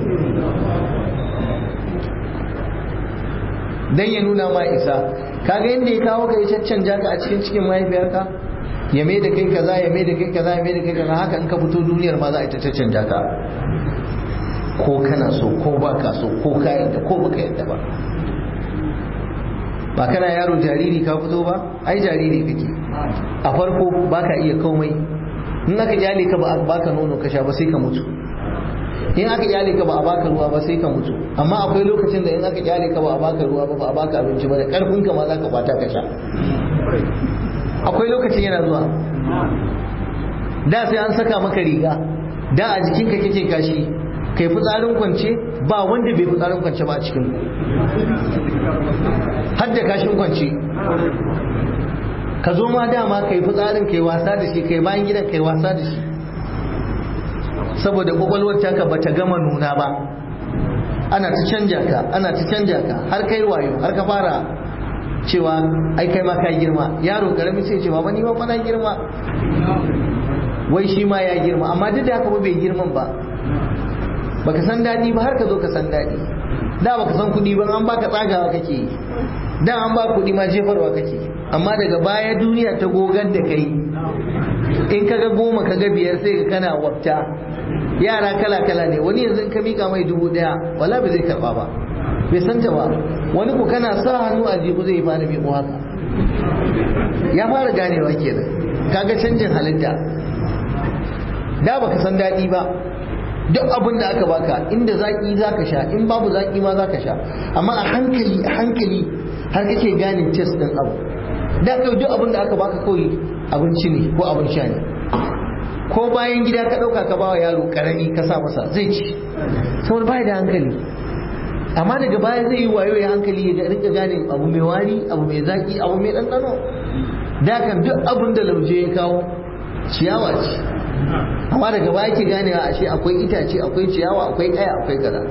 dan ya nuna ma isa kaga yadda ya kawo ka ya caccanja ka a cikin cikin mahaifiyarka ya mai da kai kaza ya mai da kai kaza ya mai da kai kaza haka in ka fito duniyar ma za a ta caccanja ka ko kana so ko ba ka so ko ka yadda ko baka yadda ba ba kana yaro jariri ka fito ba ai jariri kake a farko ba ka iya komai in aka kyale ka ba a baka nono ka sha ba sai ka mutu in aka kyale ka ba a baka ruwa ba sai ka mutu amma akwai lokacin da in aka kyale ka ba a baka ruwa ba ba a baka abinci ba da karfin ka ma za ka kwata ka sha akwai lokacin yana zuwa da sai an saka maka riga da a jikin ka kake kashi kai fitsarin kwance ba wanda bai fitsarin kwance ba a cikin har da kashin kwance ka zo ma dama kai fitsarin kai wasa da shi kai bayan gidan kai wasa da shi saboda kwakwalwar taka bata gama nuna ba ana ta canja ka ana ta canja ka har kai wayo har ka fara cewa ai kai ma ka girma yaro karami sai ce baba ni ma fa na girma wai shi ma ya girma amma duk da haka ba bai girman ba baka san daɗi ba har ka zo ka san daɗi da baka san kuɗi ba an baka tsagawa kake yi da an ba kuɗi ma jefarwa kake amma daga baya duniya ta gogar da kai in kaga goma kaga biyar sai ka kana wafta yara kala kala ne wani yanzu in ka mika mai dubu daya wala bai zai karba ba bai san ta ba wani ko kana sa hannu a jihu zai fara miƙo haka ya fara ganewa kenan kaga canjin halitta da baka san daɗi ba duk abin da aka baka inda zaki zaka sha in babu zaki ma zaka sha amma a hankali a hankali har kake ganin test din abu da kai duk abin da aka baka kawai abinci ne ko abin sha ne ko bayan gida ka ɗauka ka bawa yaro karami ka sa masa zai ci saboda bai da hankali amma daga baya zai yi wayo ya hankali ya rika gane abu mai wari abu mai zaki abu mai ɗanɗano da kan duk abin da lauje ya kawo ciyawa ce amma daga baya ke ganewa ashe akwai itace akwai ciyawa akwai kaya akwai kaza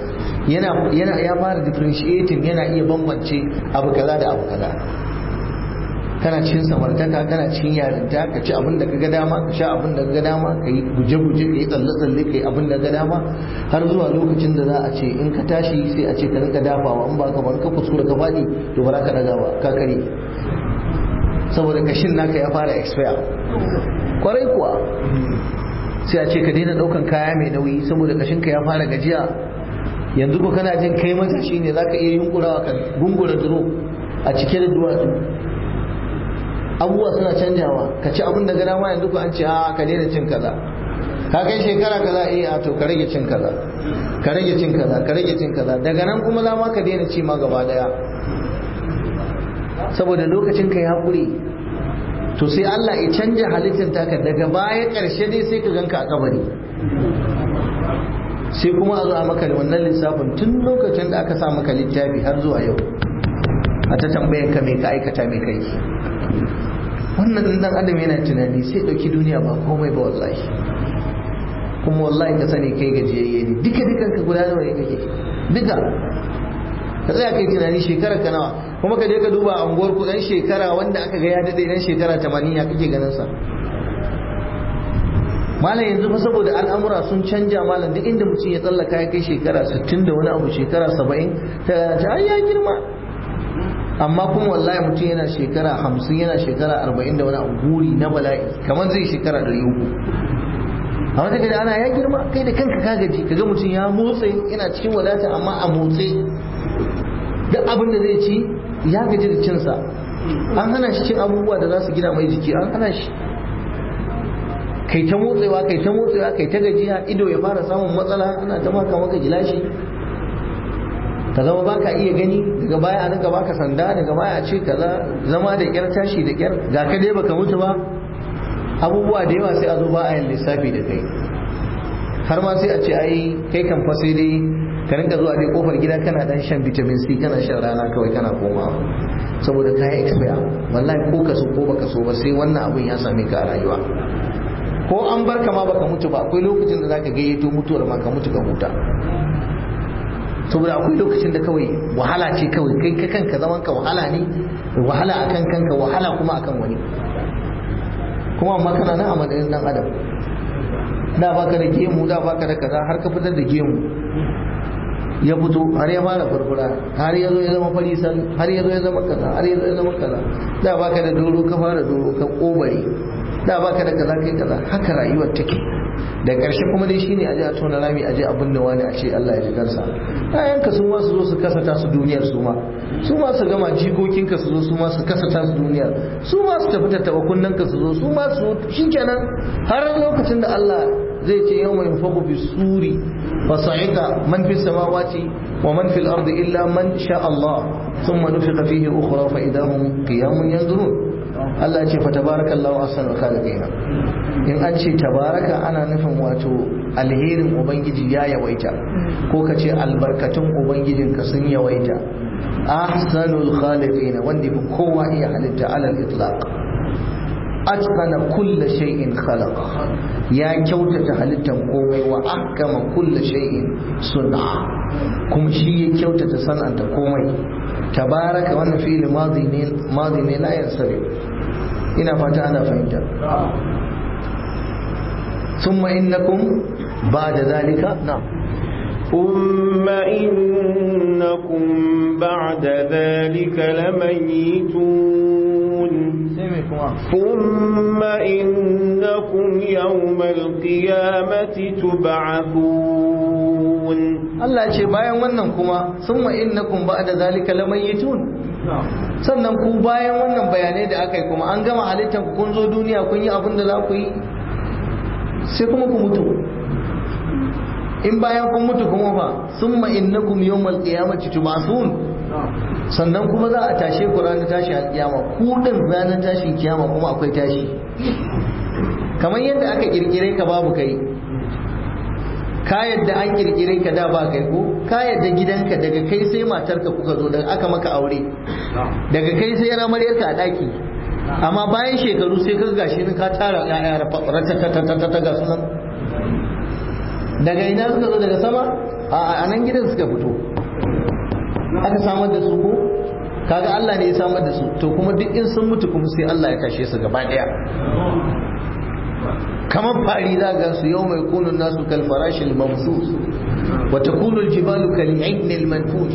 yana yana ya fara differentiating yana iya bambance abu kaza da abu kaza kana cikin samartaka kana cikin yarinta ka ci abin da ka ga dama ka sha abin da ka ga dama ka yi guje-guje ka yi tsalle-tsalle ka yi abin da ka ga dama har zuwa lokacin da za a ce in ka tashi sai a ce ka rinka dafawa in ba ka ban ka kuskura ka faɗi to ba za ka daga ba ka kare saboda kashin naka ya fara expire kwarai kuwa sai a ce ka daina ɗaukan kaya mai nauyi saboda kashinka ya fara gajiya yanzu ko kana jin kai matashi ne za ka iya yunkurawa ka gungura duro a cike da duwatsu abubuwa suna canjawa ka ci abin da gana ma yanzu ko an ce a ka daina cin kaza ka kai shekara kaza eh a to ka rage cin kaza ka rage cin kaza ka rage cin kaza daga nan kuma za ma ka daina ci ma gaba daya saboda lokacin ka ya kure to sai Allah ya canja halittar taka daga baya karshe dai sai ka ganka a kabari sai kuma a zo a maka da wannan lissafin tun lokacin da aka sa maka littafi har zuwa yau a ta tambayan ka mai ka aikata mai kai wannan dan adam yana tunani sai dauki duniya ba komai ba wallahi kuma wallahi ka sani kai gajiyayye ne duka dukan ka guda nawa ne kake duka ka tsaya kai tunani shekara ka nawa kuma ka je ka duba a unguwar ku dan shekara wanda aka ga ya dade dan shekara 80 ya kake ganin sa malam yanzu fa saboda al'amura sun canja malam duk inda mutum ya tsallaka ya kai shekara 60 da wani abu shekara 70 ta ta ya girma amma kuma wallahi mutum yana shekara 50 yana shekara 40 da wani abu guri na bala'i kamar zai shekara 300 a wata gada ana ya girma kai da kanka ka gaji kaga mutum ya motsa yana cikin wadata amma a motsi duk abin da zai ci ya gaji da cinsa an hana shi cin abubuwa da za su gina mai jiki an hana shi kai ta motsewa kai ta motsewa kai ta gajiya ido ya fara samun matsala ana ta maka maka gilashi ka zama baka iya gani daga baya a rinka baka sanda daga baya a ce kaza zama da kyar tashi da kyar ga ka dai baka mutu ba abubuwa da yawa sai a zo ba a yin lissafi da kai har ma sai a ce ai kai kan fa sai dai ka rinka zuwa dai kofar gida kana dan shan vitamin C kana shan rana kawai kana komawa saboda kayan expire wallahi ko ka so ko baka so ba sai wannan abun ya same ka a rayuwa ko an bar ka ma baka mutu ba akwai lokacin da zaka gayyato mutuwar ma ka mutu ka huta saboda akwai lokacin da kawai wahala ce kawai kai ka kanka zaman ka wahala ne wahala akan kanka wahala kuma akan wani kuma amma kana nan a madadin dan adam da baka da gemu da baka da kaza har ka fitar da gemu ya fito har ya fara furfura har ya zo ya zama farisan har ya zo ya zama kaza har ya zo ya zama kaza da baka da doro ka fara doro ka kobare da baka da kaza kai kaza haka rayuwar take da ƙarshe kuma dai shine aje a tona rami aje abin da wani a ce Allah ya ji kansa ayanka su ma su zo su kasata su duniyar su ma su ma su gama jikokinka su zo su ma su kasata su duniyar su ma su tafi tattaba kunnanka su zo su ma su shikenan har lokacin da Allah zai ce yau mai faku fi suri fa sa'ika man fi samawati wa man fil ardi illa man sha Allah thumma nufiqa fihi ukhra fa idahum qiyamun yanzurun Allah ce fa tabarakallahu ahsanul khaliqin in an ce tabaraka ana nufin wato alherin ubangiji ya yawaita ko ka ce albarkatun ubangijinka sun yawaita ahsanul khaliqin wanda fi kowa iya halitta alal itlaq atqana kulla shay'in khalaqa ya kyautata halittan komai wa ahkama kulla shay'in sun'a kuma shi ya kyautata san'anta komai tabaraka wannan fi'il madi ne madi ne la yansari ina fata ana fahimta ثم إنكم بعد ذلك نعم ثم إنكم بعد ذلك لميتون ثم إنكم يوم القيامة تبعثون Allah ce bayan wannan kuma summa innakum ba'da zalika lamayitun sannan ku bayan wannan bayanai da aka yi kuma an gama halittar ku kun zo duniya kun yi abin da za ku yi sai kuma ku mutu in bayan kun mutu kuma fa summa innakum yawmal qiyamati tub'athun sannan kuma za a tashe ku ranar tashi alkiyama ku din ranar tashin kiyama kuma akwai tashi kamar yadda aka kirkire ka babu kai ka yadda an kirkire ka da ba kai ko ka yadda gidanka daga kai sai matarka kuka zo daga aka maka aure daga kai sai ramaryarka a daki amma bayan shekaru sai ka gashi ni ka tara ƴaƴa ratatatatata ga sunan daga ina suka zo daga sama a nan gidan suka fito aka samar da su ko kaga Allah ne ya samar da su to kuma duk in sun mutu kuma sai Allah ya tashe su gaba daya kamar fari za ga su yau mai kunun nasu kal farashil mamsus wa takunu al jibalu kal ibn al manfuj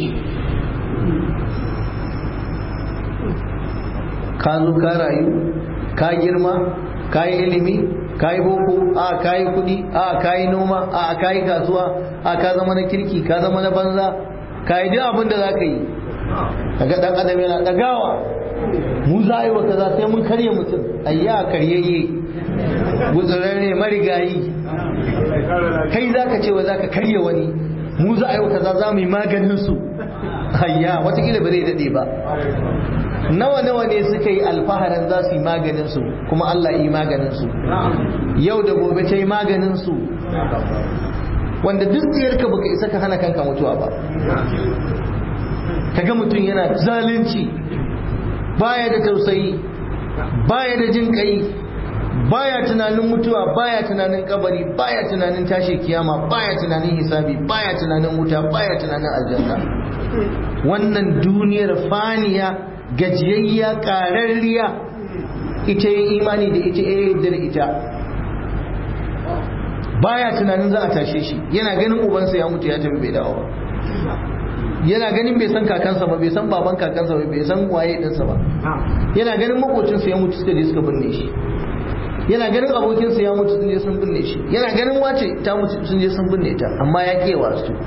ka zo ka rayu ka girma ka yi ilimi ka yi boko a ka yi kudi a ka yi noma a ka yi kasuwa a ka zama na kirki ka zama na banza ka yi duk abin da za ka yi kaga dan adam yana dagawa mu za a yi wa kaza sai mun karya mutum ayya karyayye guzurarre marigayi kai za ka ce wa za ka karya wani mu za a yi wa kaza za mu yi maganin su ayya watakila ba zai daɗe ba nawa nawa ne suka yi alfaharin za su yi maganin su kuma Allah yi maganin su yau da gobe ta yi maganin su wanda duk tsiyarka baka isa ka hana kanka mutuwa ba kaga mutum yana zalunci baya da tausayi baya da jin kai baya tunanin mutuwa baya tunanin kabari baya tunanin tashi kiyama baya tunanin hisabi baya tunanin wuta baya tunanin aljanna wannan duniyar faniya gajiyayya ƙararriya ita yi imani da ita ya da ita baya tunanin za a tashe shi yana ganin ubansa ya mutu ya tafi bai dawo ba yana ganin bai san kakansa ba bai san baban kakansa ba bai san waye ɗinsa ba yana ganin makocinsa ya mutu suka je suka binne shi yana ganin abokinsa ya mutu sun je sun binne shi yana ganin wace ta mutu sun je sun binne ta amma ya kewa su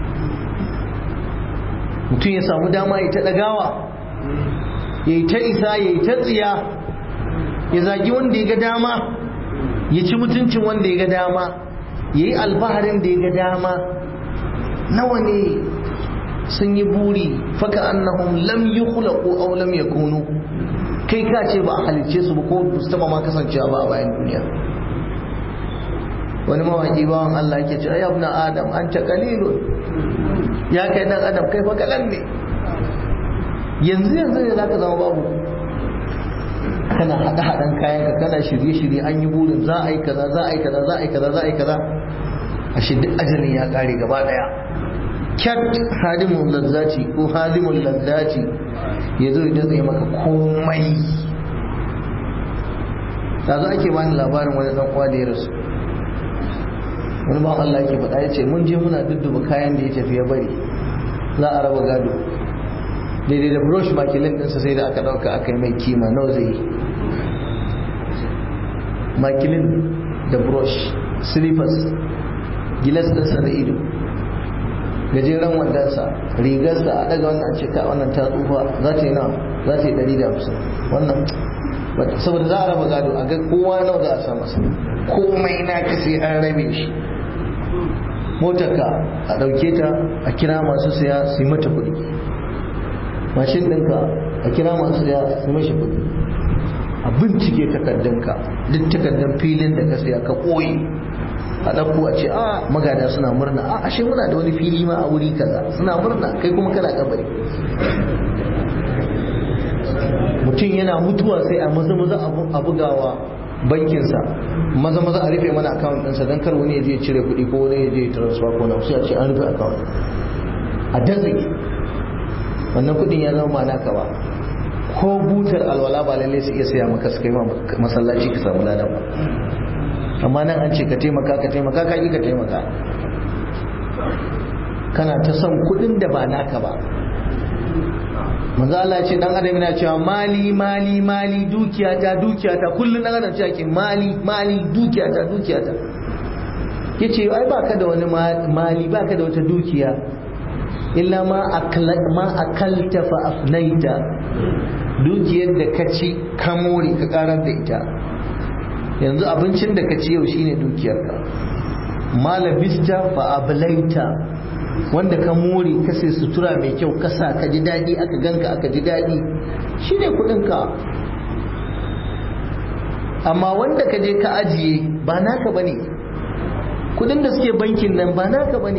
mutum ya samu dama ya ta ɗagawa ya yi ta isa ya yi ta tsiya ya zagi wanda ya ga dama ya ci mutuncin wanda ya ga dama ya yi alfaharin da ya ga dama nawa ne sun yi buri faka annahum lam yi khulaqu aw lam yakunu kai ka ce ba a halicce su ba ko ba su taba ma kasancewa ba a bayan duniya wani mawaki bawan Allah yake ce ayyab na adam an ta qalilun ya kai dan adam kai fa kalan ne yanzu yanzu ne zaka zama babu kana hada hadan kayan ka kana shirye shirye an yi burin za a yi kaza za a yi kaza za a yi kaza za a yi kaza a shi duk ajalin ya kare gaba daya kyat hadimun lazzaci ko hadimun lazzaci ya zo ya tsaye maka komai da za ake bani labarin wani dan uwa da ya rasu wani ba Allah yake faɗa ya ce mun je muna dudduba kayan da ya tafi ya bari za a raba gado daidai da brush makilin ɗinsa sai da aka ɗauka aka yi mai kima nawa zai yi makilin da brush slippers gilas ɗinsa da ido gajeren wandansa rigarsa a daga wannan cika wannan ta tsufa za ta yi na za ta yi ɗari da hamsin wannan saboda za a raba gado a ga kowa nawa za a sa masa komai na ka sai an rabe shi motarka a ɗauke ta a kira masu saya su yi mata kuɗi mashin ɗinka a kira masu saya su mashi kuɗi a bincike takardunka duk takardun filin da ka saya ka ɓoye a ɗauko a ce a magada suna murna a ashe muna da wani fili ma a wuri kaza suna murna kai kuma kana kabari mutum yana mutuwa sai a maza maza a bugawa bankinsa maza maza a rufe mana akawun ɗinsa don kar wani ya je cire kuɗi ko wani ya je transfer ko na sai a ce an rufe akawun a datse wannan kuɗin ya zama ba naka ba ko butar alwala ba lallai su iya saya maka su kai masallaci ka samu ladan ba amma nan an ce ka taimaka ka taimaka ka yi ka taimaka kana ta son kudin da ba naka ba manzo Allah ce dan adam yana cewa mali mali mali dukiya ta dukiya ta kullun dan adam cewa ke mali mali dukiya ta dukiya ta yace ai baka da wani mali baka da wata dukiya illa ma akala ma akalta fa afnaita dukiyar da ka ci ka more ka karar da ita yanzu abincin da ka ci yau shine dukiyarka malabista fa ablaita wanda ka more ka sai sutura mai kyau ka sa ka ji daɗi aka ganka aka ji daɗi shine kuɗinka amma wanda ka je ka ajiye ba naka bane kuɗin da suke bankin nan ba naka bane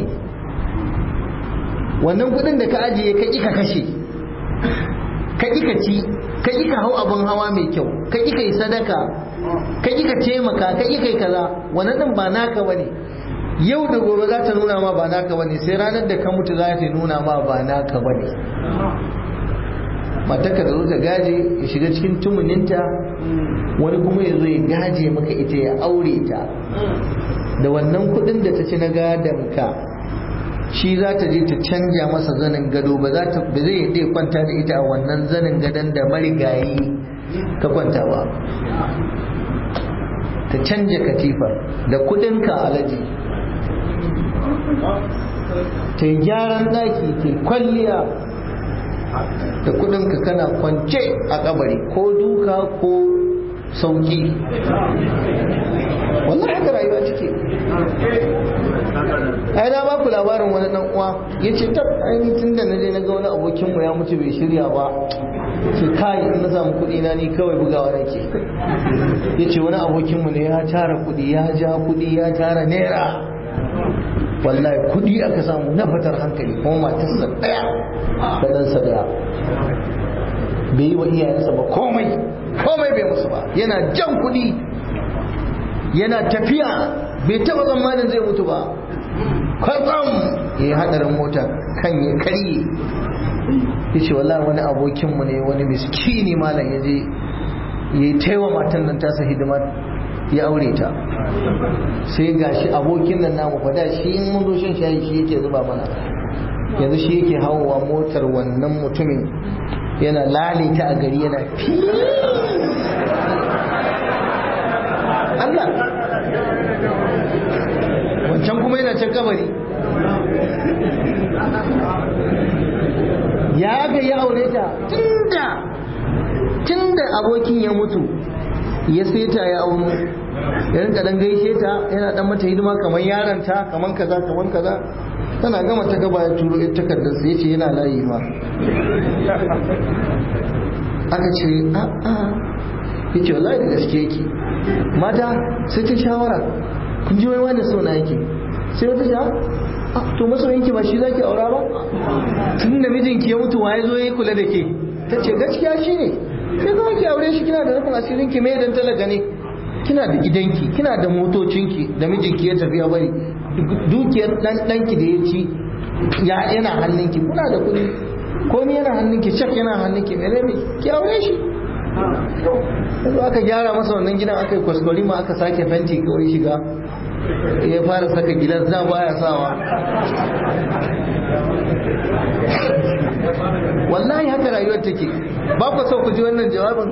wannan kuɗin da ka ajiye ka ƙi ka kashe ka ƙi ka ci ka ƙi ka hau abin hawa mai kyau ka ƙi ka yi sadaka ka ƙi ka taimaka ka ƙi ka yi kaza wannan ɗin ba naka bane yau da gobe za ta nuna ma ba naka bane sai ranar da ka mutu za ta nuna ma ba naka bane matarka da zo ta gaje ya shiga cikin tumuninta wani kuma ya zo ya gaje maka ita ya aure ta da wannan kudin da ta ci na gadon ka shi za ta je ta canja masa zanin gado ba za ta ba zai yadda ya kwanta da ita a wannan zanin gadon da marigayi ka kwanta ba ta canja katifar da kudinka alaji ta yi gyaran daki ta kwalliya da kudinka kana kwance a kabari ko duka ko sauki wallahi haka rayuwa take ai na baku labarin wani dan uwa yace tab ai tun da naje na ga wani abokin mu ya mutu bai shirya ba ce kai in na samu kuɗi na ni kawai bugawa nake yace wani abokin mu ne ya tara kuɗi ya ja kuɗi ya tara naira wallahi kuɗi aka samu na fatar hankali kuma matarsa ɗaya da ɗansa ɗaya bai yi wa iyayensa ba komai komai bai musu ba yana jan kuɗi yana tafiya bai taɓa tsammanin zai mutu ba kwatsam ya yi haɗarin mota kan ya karye ya ce wallahi wani abokinmu ne wani miskini malam ya je ya yi taiwa matan nan tasa hidima ya aure ta sai ga shi abokin nan namu fada shi in mun zo shan shayi shi yake zuba mana yanzu shi yake hawa motar wannan mutumin yana lalita a gari yana fi Allah wancan kuma yana can kabari ya ga ya aure ta tunda tunda abokin ya mutu ya seta ya auno ya rinka dan gaishe ta yana dan mata hidima kamar yaranta kamar kaza kamar kaza tana gama ta gaba ya turo ita takardar sai ce yana layi ma aka ce a a yace wallahi da gaske yake mata sai ta shawara kun ji wai wani so na yake sai wata sha to masoyinki ba shi zaki aura ba tun da mijinki ya mutu waye zo ya kula da ke ta ce gaskiya shi ne sai kuma ki aure shi kina da rufin asirin ki mai dan talaka ne kina da gidanki kina da motocinki da mijinki ya tafi ya bari dukiyar dan danki da ya ci ya yana hannunki kuna da kuɗi komai yana hannunki shak yana hannunki menene ki aure shi yanzu aka gyara masa wannan gidan aka yi kwaskwari ma aka sake fenti kawai shiga ya fara saka gidan za baya sawa wallahi haka rayuwar take ba ku so ku ji wannan jawabin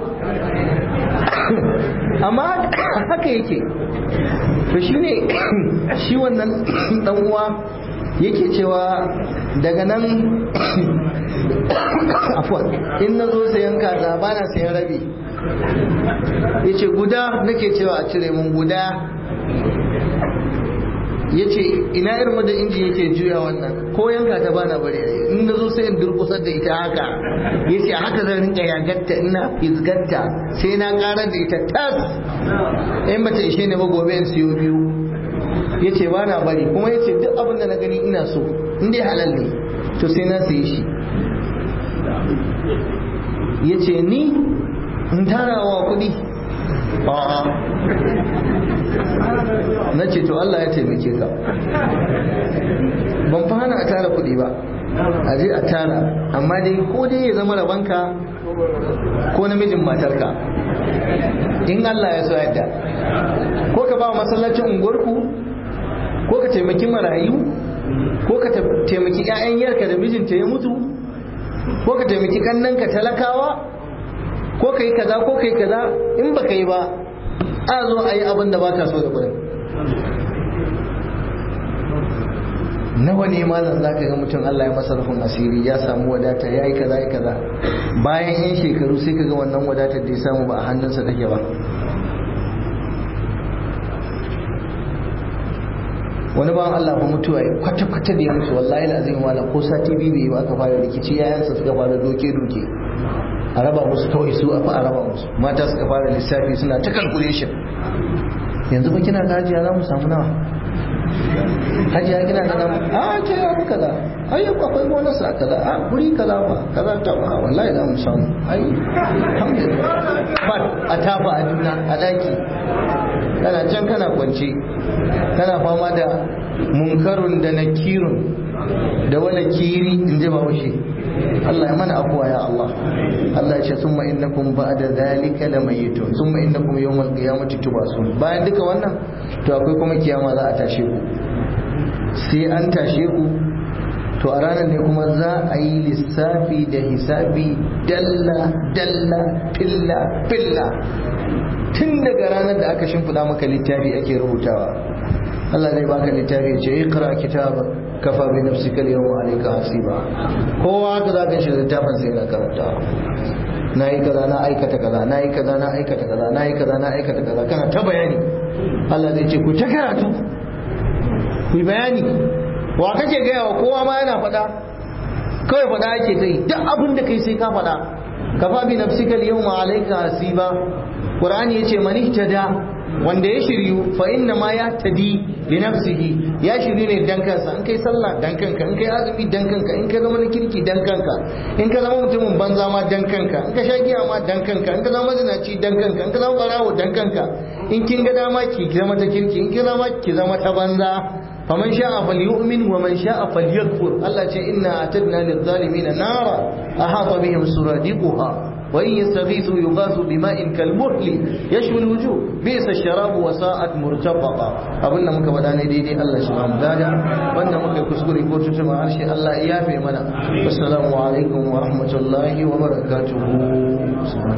amma haka yake to shi ne shi wannan dan uwa yake cewa daga nan afwan in na zo sayan kaza ba na sayan rabi ya ce guda nake cewa a cire mun guda ya ce ina irin wadda inji yake juya wannan ko yanka ta bana bari in na zo sai in durkusar da ita haka ya ce haka zan rinka yagatta ina fizgatta sai na karar da ita tas in bata ishe ne ba gobe in siyo biyu ya ce ba na bari kuma ya ce duk abin da na gani ina so in dai halal ne to sai na sayi shi ya ce ni in tarawa kuɗi a'a na ce to Allah ya taimake ka ban fa hana a tara kuɗi ba a je a tara amma dai ko dai ya zama rabanka ko namijin matarka in Allah ya so yadda ko ka ba masallacin unguwarku ko ka taimaki marayu ko ka taimaki 'ya'yan yarka da mijinta ya mutu ko ka taimaki kannanka talakawa ko ka yi kaza ko ka yi kaza in ba ka yi ba a zo a yi abin da ba ka so da kudin nawa ne malam za ka ga mutum Allah ya masa rufin asiri ya samu wadata ya yi kaza ya kaza bayan yan shekaru sai ka ga wannan wadatar da ya samu ba a hannunsa take ba wani bawan Allah ba mutuwa ya kwata-kwata da ya mutu wallahi da azim wala ko sati biyu bai ba aka fara rikici yayansa suka fara doke-doke a raba musu kawai su a a raba musu mata suka fara lissafi suna ta calculation yanzu ba kina da hajiya za mu samu nawa hajiya kina da nawa a ce ya muka da ai akwai bonus a kaza a guri kaza ba kaza ta ba wallahi za mu samu ai alhamdulillah ba a tafa a juna a daki kana can kana kwance kana fama da munkarun da nakirun da wani kiri in ji bahaushe Allah ya mana afuwa ya Allah Allah ya ce summa innakum ba'da zalika lamayitun summa innakum yawmal qiyamati tubasun bayan duka wannan to akwai kuma kiyama za a tashe ku sai an tashe ku to a ranar ne kuma za a yi lissafi da hisabi dalla dalla filla filla tun daga ranar da aka shimfiɗa maka littafi ake rubutawa Allah zai baka littafi ya ce iqra kitaba kafa bi nafsika al-yawma alayka hasiba kowa haka za ka shiga littafin sai na karanta na yi kaza na aikata kaza na yi kaza na aikata kaza na yi kaza na aikata kaza kana ta bayani Allah zai ce ku ta karatu ku yi bayani wa kake gaya wa kowa ma yana faɗa kawai faɗa ake ta yi duk abin da kai sai ka faɗa kafa bi nafsika al-yawma alayka hasiba qur'ani yace man ihtada wanda ya shiryu fa inna ma ya tadi li nafsihi ya shiryu ne dan kansa in kai sallah dan kanka in kai azumi dan kanka in ka zama na kirki dan kanka in ka zama mutumin banza ma dan kanka in ka sha giya ma dan kanka in ka zama mazinaci dan kanka in ka zama barawo dan kanka in kin ga dama ki zama ta kirki in kin zama ki zama ta banza faman sha'a falyu'min wa man sha'a falyakfur Allah ce inna atadna lidh-dhalimina nara ahata bihim suradiquha وإن يستغيثوا يغاثوا بماء كالمهل يشوي الوجوه بئس الشراب وساءت مرتفقا abin da muka faɗa ne daidai Allah shi ba mu gada wanda muka yi kuskure ko tutuma harshe Allah ya yafe mana assalamu alaikum wa rahmatullahi wa barakatuhu